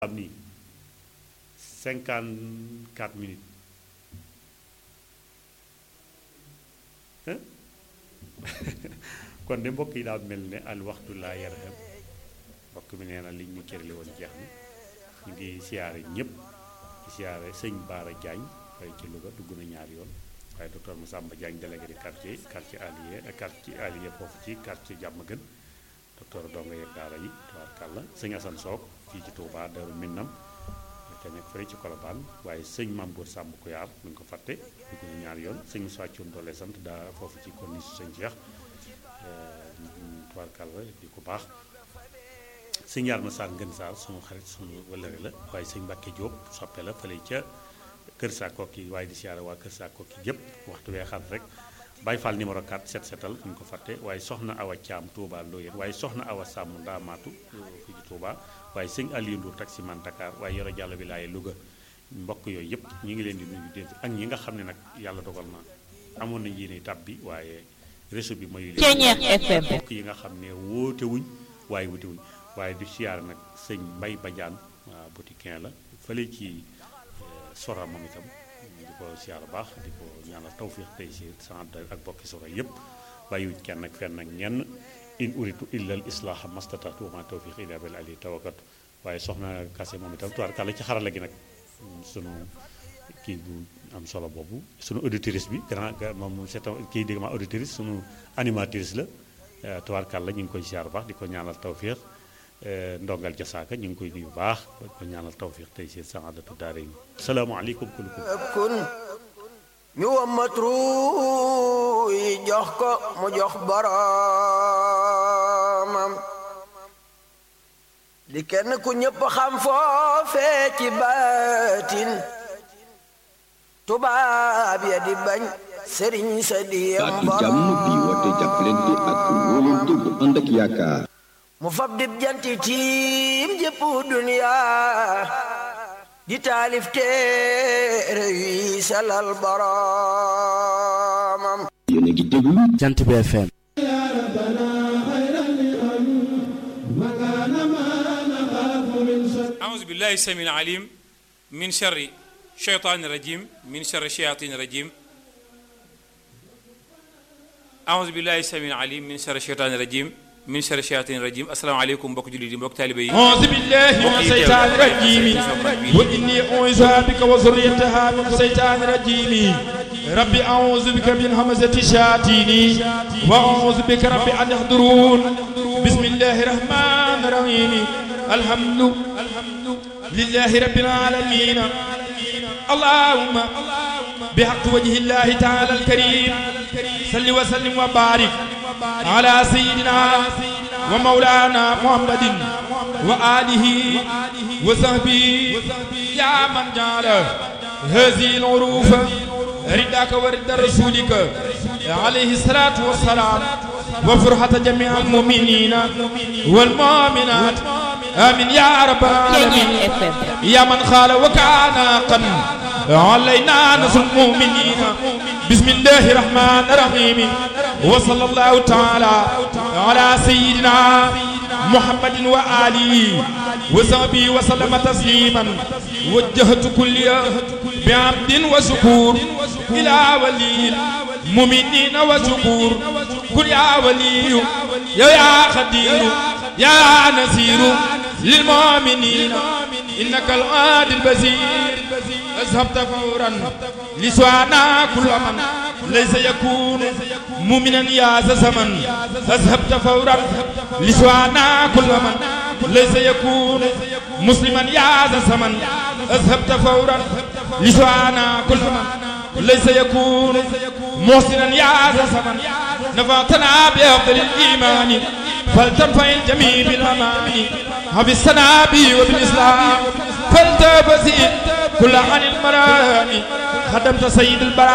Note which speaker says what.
Speaker 1: am nii cinquante quatre minutes hein kon de mbokk yi daal mel ne al waxtu laa yarham mbokk mi nee na liñ ñu cërli woon jeex na ñu ngi siyaare ñëpp di siyaare sëñ Baara Diagne fay ci Louga dugg na ñaari yoon waaye docteur Massamba Diagne délégué de quartier quartier allié quartier allié foofu ci quartier Diamaguène docteur donga yeeg daara yi tubaarkàlla sëñ Assane Sock fii ci Touba Darou Minam te nekk fële ci Colobane waaye sëñ Mambour Samb Kuyaar mu ngi ko fàtte dugg na ñaari yoon sëñ Moussa Thioune doole sant daa foofu ci corniche sëñ Cheikh tubaarkàlla di ko baax sëñ Yar Massar Ngën Saar sunu xarit sunu wëllëre la waaye sëñ Mbacke Diop soppe la fële ca Kër Saa Kokki waaye di siyaare waa Kër Saa Kokki gépp waxtu wee xat rek Baye Fall numéro 4 set setal bu ñu ko fàtte waaye soxna Awa Thiam Touba Loyenne waaye soxna Awa Sàmm Ndaamaatu fii ci Touba waaye sëñ Aliou Ndour taximan Dakar waaye yoro jàll bi laaye Louga mbokk yooyu yëpp ñu ngi leen di nuyu déet ak ñi nga xam ne nag yàlla dogal na amoon nañ yéene tab bi waaye réseau bi mayu leen
Speaker 2: FM
Speaker 1: mbokk yi nga xam ne woote wuñ waaye wuti wuñ waaye di siyaare nag sëñ Mbay Badiane waaw boutiquin la fële ci sora moom itam di ko siyaare baax di ko ñaanal tawfiix tey si sant ak bokki sora yëpp bàyyiwuñ kenn ak fenn ak ñenn in uritu illa al islaha mastatatu ma tawfiq illa bil ali tawakkatu waaye soxna kase moom itam tuwaar kàlla ci xarala gi nag sunu kii bu am solo boobu sunu auditrice bi grand moom c'est kii dégg ma auditrice sunu animatrice la tuwaar kàlla ñu ngi koy siyaar baax di ko ñaanal tawfiq ndongal jasaaka ñu ngi koy nuyu baax di ko ñaanal tawfiq tey si saadatu daare yi salaamaaleykum kullukum
Speaker 3: kun ñu wammatru yi jox ko mu jox boroomam di kenn ku ñëpp xam foofee ci baatin tubaab ya di bañ sëriñ sa diyam
Speaker 4: baatu jàmm bi woote jàppalante ak wóolante bu ànd ak yaakaar
Speaker 3: mu fab dib janti tiim jëpp duniya di taalif téere yi selal boroomam
Speaker 4: yéen a ngi déglu
Speaker 2: Jant bi FM
Speaker 5: أعوذ بالله السميع العليم من شر الشيطان الرجيم من شر الشياطين الرجيم أعوذ بالله السميع العليم من شر الشيطان الرجيم من شر الشياطين الرجيم السلام عليكم mbokk jullit yi mbokk taalibe yi
Speaker 6: أعوذ بالله من الشيطان الرجيم وإني أعوذ بك وذريتها من الشيطان الرجيم ربي أعوذ بك من همزة الشياطين وأعوذ بك ربي أن يحضرون بسم الله الرحمن الرحيم الحمد لله رب العالمين اللهم بحق وجه الله تعالى الكريم صل وسلم وبارك على سيدنا ومولانا محمد وآله وصحبه يا من جعل هذه العروف رداك ورد رسولك عليه الصلاة والسلام وفرحة جميع المؤمنين والمؤمنات آمين يا رب العالمين يا من خال وكان قد علينا نصر المؤمنين بسم الله الرحمن الرحيم وصلى الله تعالى على سيدنا محمد وآله وصحبه وسلم تسليما وجهت كل بعبد وشكور إلى ولي المؤمنين وشكور كل يا ولي يا يا خدير يا نسير للمؤمنين إنك العاد البزير أذهبت فورا لسوانا كل من ليس يكون مؤمنا يا زمن أذهبت فورا لسوانا كل من ليس يكون مسلما يا زمن أذهبت فورا لسوانا كل من ليس يكون محسنا يا زمن نفعتنا بأفضل الإيمان فلتنفع الجميع بالأمان حفظنا به وبالإسلام فلتبسي كل عن المرام خدمت سيد البراء